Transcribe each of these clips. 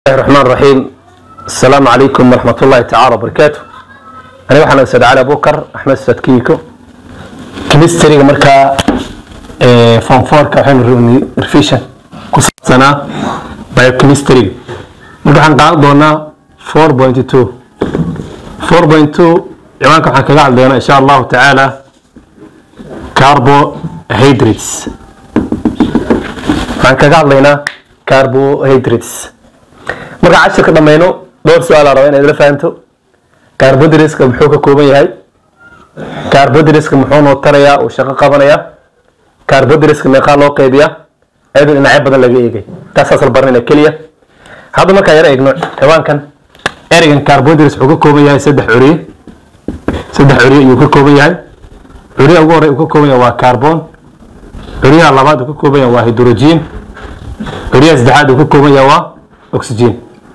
الله الرحمن الرحيم السلام عليكم ورحمة الله تعالى وبركاته أنا waxaan أستاذ علي بكر أحمد أستاذ كيكو كمستريga markaa form 4 ka waxaynu rabnay revision ku saabsanaa biochemistry marka waxaan qaadan doonaa 4.2 4.2 ciwaanka waxaan kaga hadli doonaa insha allahu tacaala carbohydrates waxaan kaga hadlaynaa carbohydrates marka cashirka dhammayno dhowr su-aal aan rabaa inaad la fahanto carbohydrateska muxuu ka kooban yahay carbohydrateska muxuu noo tarayaa uu shaqo qabanayaa carbohydrateska meeqaa loo qaybiyaa iyadoo dhinacyo badan laga eegay taasaas la baranayna keliya hadda markaan yara eegno ciwaankan ereygan carbohydrates wuxuu ka kooban yahay saddex curiye saddex curiye ayuu ka kooban yahay curiyaha ugu horey uu ka kooban yahay waa carbon curiyaha labaad uu ka kooban yahay waa hydrogen curiyaha saddexaad uu ka kooban yahay waa oxygen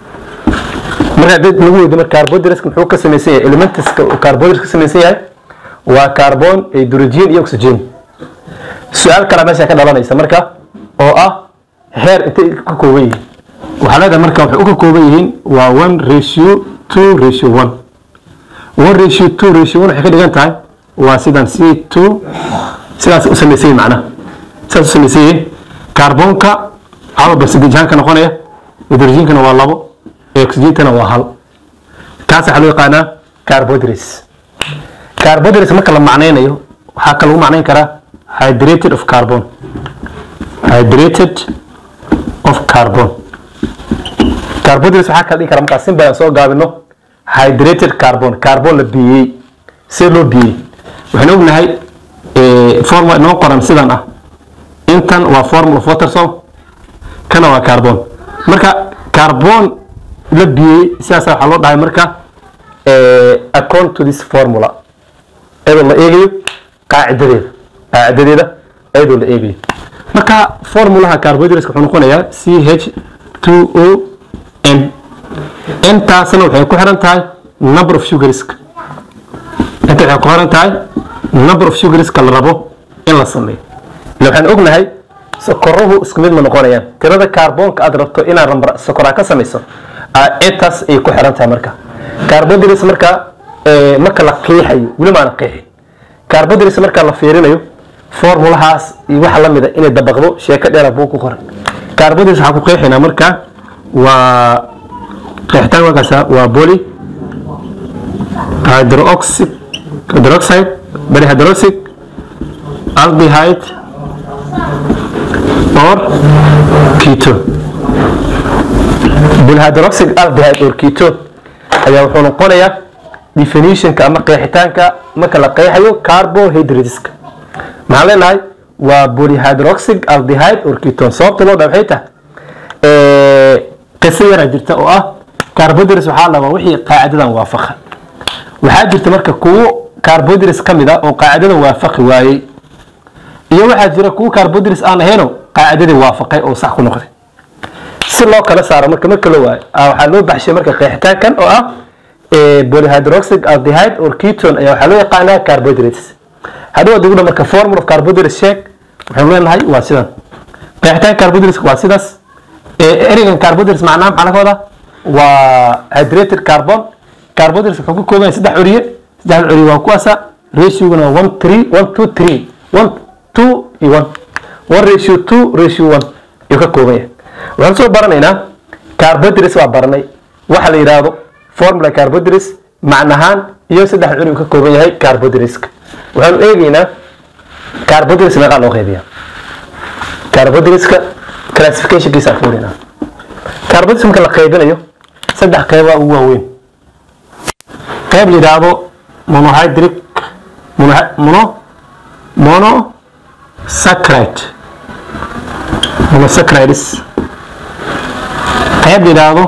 marka dad lagu weydo marka carbohydrateska muxuu ka samaysan yahay elementiska uu carbohydrate ka samaysan yahay waa carbon hydrogen iyo oxygen su-aal kale meesha ka dhalanaysa marka oo ah heer intay ka kooban yihiin waxaa leedahay marka waxay u ka kooban yihiin waa one ratio two ratio one one ratio two ratio one waxay ka dhigan tahay waa sidan c two sidaas u samaysan yihin macnaha sidaas u samaysan yihiin carbonka hal percentage ahaan ka noqonaya hydrogenkana waa labo oxygentana waa hal kaas waxaa loo yaqaanaa carbohydrates carbohydrates marka la macnaynayo waxaa ka lagu macnayn karaa hydrated of carbon hydrated of carbon carbohydrates waxaa kala dhigi kara markaa simple aan soo gaabino hydrated carbon carbon la biyey see loo biyey waxaan ognahay formula inoo qoran sidan ah intan waa formula of water salt kana waa carbon marka carbon la biyey sidaasa waxaa loo dhahay marka according to this formula iyadoo la eegayo qaacidadeeda qaacidadeeda iyadoo la eegayo marka formulaha carbohydrates wuxuu noqonayaa c h two o n intaasna waxay ku xiran tahay number of sugarska inta waxay ku xiran tahay number of sugarska la rabo in la sameeyo ila waxaan ognahay sokoruhu isku mid ma noqonayaan tirada kaarboonka aad rabto inaad sokoraa ka samayso intaas ay ku xiran tahay marka carbohydrates marka marka la qiixayo weli maana qiixin carbohydrates marka la fiirinayo formulahaas iyo waxa lamida inay dabaqdo sheeko dheera buu ku qoran carbohydrates waxaa ku qeexinaa marka waa qeexitaan markaas waa poly hydroxide hydroxide bari hydroxide aldehyde or ketone polyhydroxide aldehyde or ketone ayaa wuxuu noqonayaa definitionka ama qeexitaanka marka la qeexayo carbohydrateska maxaan leenahay waa polyhydroxide aldehyde or ketone sababta loo dhaa waxay tahay qiso yaraa jirta oo ah carbohydrates waxaa la rabaa wixii qaacidadan waafaqa waxaa jirta marka kuwo carbohydrates ka mid ah oo qaacidadan waafaqi waayey iyo waxaa jira kuwo carbohydrates aan ahayno qaacidadii waafaqay oo sax ku noqday si loo kala saaro marka marka la waayo waxaa loo baxshay marka qeexitaankan oo ah polyhydroxide aldehyde or ketone ayaa waxaa loo yaqaanaa carbohydrates haddii waad igudha marka formula of carbohydrates sheeg waxaynu leenahay waa sidan qeexitaan carbohydrates waa sidaas ereygan carbohydrates macnaha maxaa laga wadaa waa hydrated carbon carbohydrates wuxuu ka kooban yahay saddex curiye saddex curiye waa kuwaasa ratioguna waa one three one two three one two iyo one one ratio two ratio one ayuu ka kooban yahay waxaan soo baranaynaa carbohydrates waa baranay waxa la yidhaahdo formula carbohydrates macnahaan iyo saddex curi uu ka kooban yahay carbohydrateska waxaanu eegaynaa carbohydrates meeqaa loo qaybiyaa carbohydrateska classificationkiisa fuurinaa carbohydrates marka la qaybinayo saddex qeybaa ugu waaweyn qayb la yidhaahdo monohydric mono monosaccharide monosaccharides qayb la yidhaahdo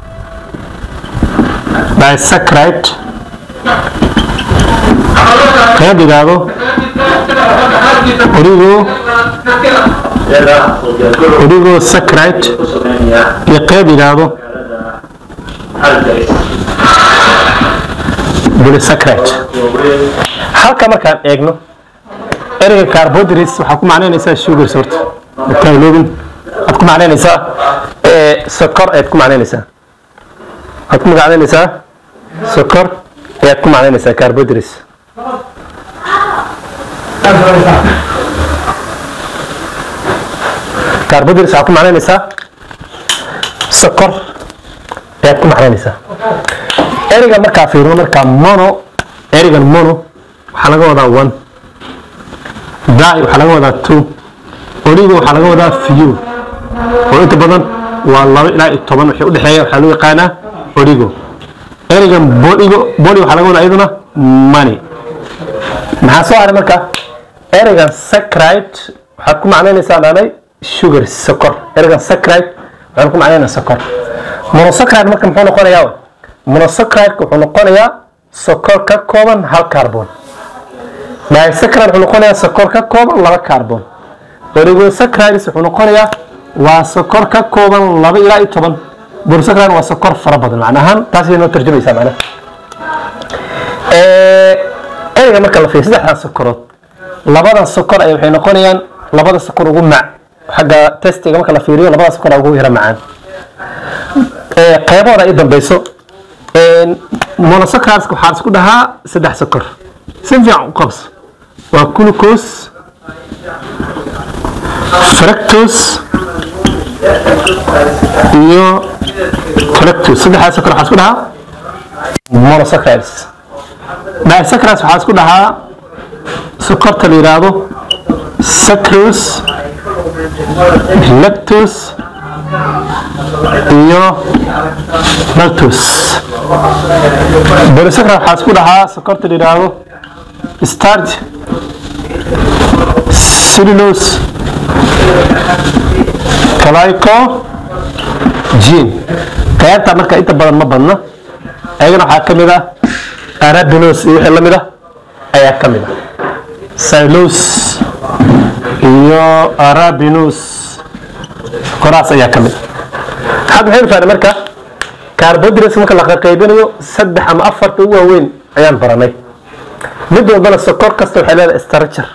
disaccharide qayb la yidhaahdo origo origo saccharide iyo qayb la yidhaahdo polysaccharide halka markaan eegno ereyga carbohydrates waxaa ku macnaynaysaa sugars horta taaloobin aad ku ku macnaynaysaa ee, sokor ayaad ku macnaynaysaa waxaad ku macnaynaysaa sokor ayaad ku macnaynaysaa carbohydrates carbohydrates waxaad ku macnaynaysaa sokor ayaad ku macnaynaysaa ereyga markaa fiirino markaa mono ereygan mono waxaa laga wadaa one dai waxaa laga wadaa two oligo waxaa laga wadaa few oo inta badan waa laba ilaa iyo toban wixii udhexeeya waxaa loo yaqaanaa oligo ereygan boligo boli waxaa laga wadaa iyaduna money maxaa soo haray marka ereygan sacrite waxaad ku macnaynaysaa dhaanay sugar sokor ereygan sacrite waxaan ku macnaynaa sokor monosaccharide marka muxuu noqonayaa monosaccharide wuxuu noqonayaa sokor ka kooban hal carbon disaccharide wuxuu noqonayaa sokor ka kooban laba carbon oligosaccharides wuxuu noqonayaa waa sokor ka kooban laba ilaa iyo toban monosaccharide waa sokor fara badan macna ahaan taasay noo tarjumaysaa macnaha Ee, ereyga marka la fiiriyo saddexdan sokorood labadan sokor ay waxay noqonayaan labada sokor ugu mac xagga testiga marka la fiiriyo labada sokor aa ugu yara macaan Ee, qaybahooda ay dambeyso monosaccharides waxaa isku dhahaa saddex sokor si fiican u qabso waa glucose fructose iyo fructose saddexdaas sokor waxaa isku dhahaa monosaccharides disaccharides waxaa isku dhahaa sokorta la yidhaahdo sucrose lactose iyo maltose polysaccharide waxaa isku dhahaa sokorta la yidhaahdo starch cellulose glycogen qaybta marka inta badan ma badna ayagana waxaa ka mid ah arabinose iyo wixii la mid ah ayaa ka mid ah cellulose iyo arabinose koraas ayaa ka mid ah hadda waxaynu fahnay marka carbohydrates marka la qaybinayo saddex ama afarta ugu waaweyn ayaan baranay mid walbana sokor kasta waxay leedahay structure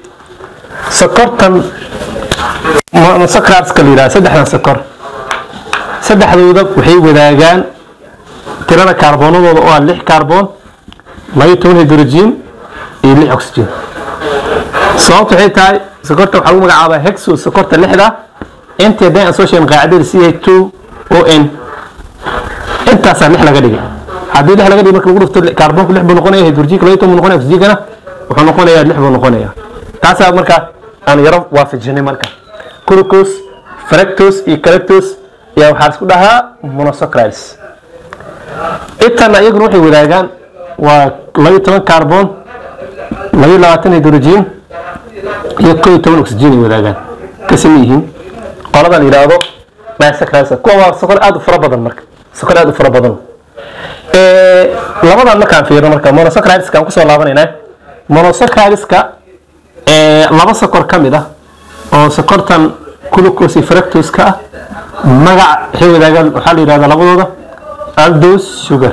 sokortan monosaccharideska la yidhaha saddexdan sokor saddexdooda waxay wadaagaan tirada kaarboonadooda oo ah lix kaarboon labayo toban hydrogen iyo lix oxygen sababta waxay tahay sokorta waxaa lagu magacaabaa hexo sokorta lixda intii haddii aan soo sheegin qaacidada c h two o n intaasaa lix laga dhigay haddii lix laga dhigay marka lagu dhufto kaarboonku lix buu noqonaya hydrogenka labayo toban buu noqonaya oxygenkana wuxuu noqonayaa lix buu noqonayaa taasaa marka aan yaro waafajinay marka glucose fructose iyo galactose ayaa waxaa isku dhahaa monosaccharides intana iyaguna waxay wadaagaan waa labayo toban carbon labayo labaatan hydrogen iyo koo iyo toban oxygen ay wadaagaan ka same yihiin qolada la yidhaahdo disaccharides kuwa waa sokor aad u fara badan marka sokor aad u fara badan Ee, labadan markaan fiirno marka monosaccharideska aan kusoo laabanaynaa monosaccharideska ee, laba sokor ka mid ah oo sokortan glucose iyo fructose-ka ah magac waxay wadaagaan waxaa la yidhahdaa labadooda aldose sugar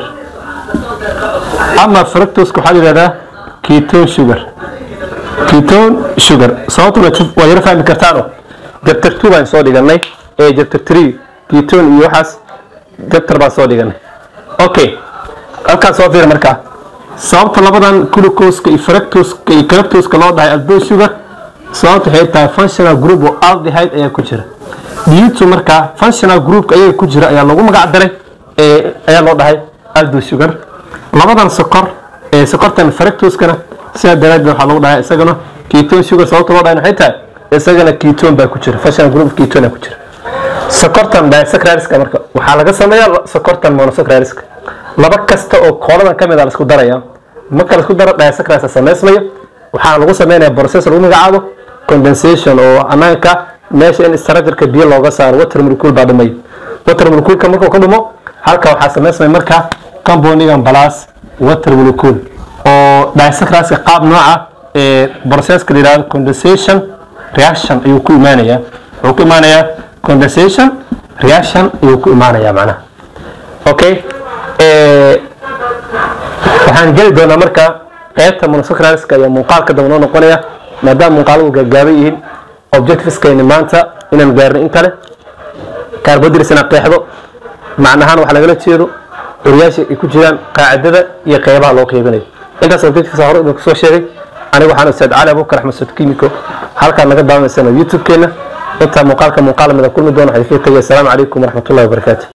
ama fructose-ka waxaa la yidhahdaa ketone sugar ketone sugar sababtuna waa yaro fahmi kartaano chapter two baan soo dhiganay ee chapter three ketone iyo waxaas chapter baan soo dhiganay okay halkaan soo fiir markaa sababta labadan glucose-ka iyo fructose-ka iyo galactose-ka loo dhahay aldose sugar sababta waxay tahay functional group oo aldehyde ayaa ku jira due markaa functional groupka ayaga ku jira ayaa lagu magac daray ee ayaa loo dhahay aldose sugar labadan sokor ee sokortan fructose-kana sidaa daraadeed waxaa lagu dhahay isagana ketone sugar sababta loo dhahay waxay tahay isagana ketone baa ku jira functional group ketone ku jira sokortan disaccharideska marka waxaa laga sameeyaa sokortan monosaccharideska laba kasta oo kooladan ka mid a la isku daraya marka la isku daro disaccharides samaysmayo waxaa lagu sameynaya process lagu magacaabo condensation oo anaanka meesha in structureka biyo looga saaro water molecule baa dhumay water molecule-ka markuu ka dhumo halka waxaa samaysmaya marka compoundigan plus water molecule oo disaccharideska qaab nooca ee processka la yidhahdo condensation reaction ayuu ku imaanayaa wuxuu ku imaanayaa condensation reaction ayuu ku imaanayaa macnaha okay ee waxaan geli doonaa marka qaybta monosaccharideska iyo muuqaalka daba noo noqonaya maadaama muuqaaladu gaagaaban yihiin objectiveskayni maanta inaan gaarnay in kale carbohydrates inaad qeexdo macnahaan waxa lagala jeedo curiyaasha ay ku jiraan qaacidada iyo qeybaha loo qeybinayo intaas objectives hore idinku soo sheegay aniga waxaan ustaad cali abubakar axmed sud kimiko halkaad naga daawanaysana youtube-keena intaa muuqaalka muuqaal mida kulmi doona waxay kaga tegay asalaamu calaykum waraxmatullahi wabarakaatu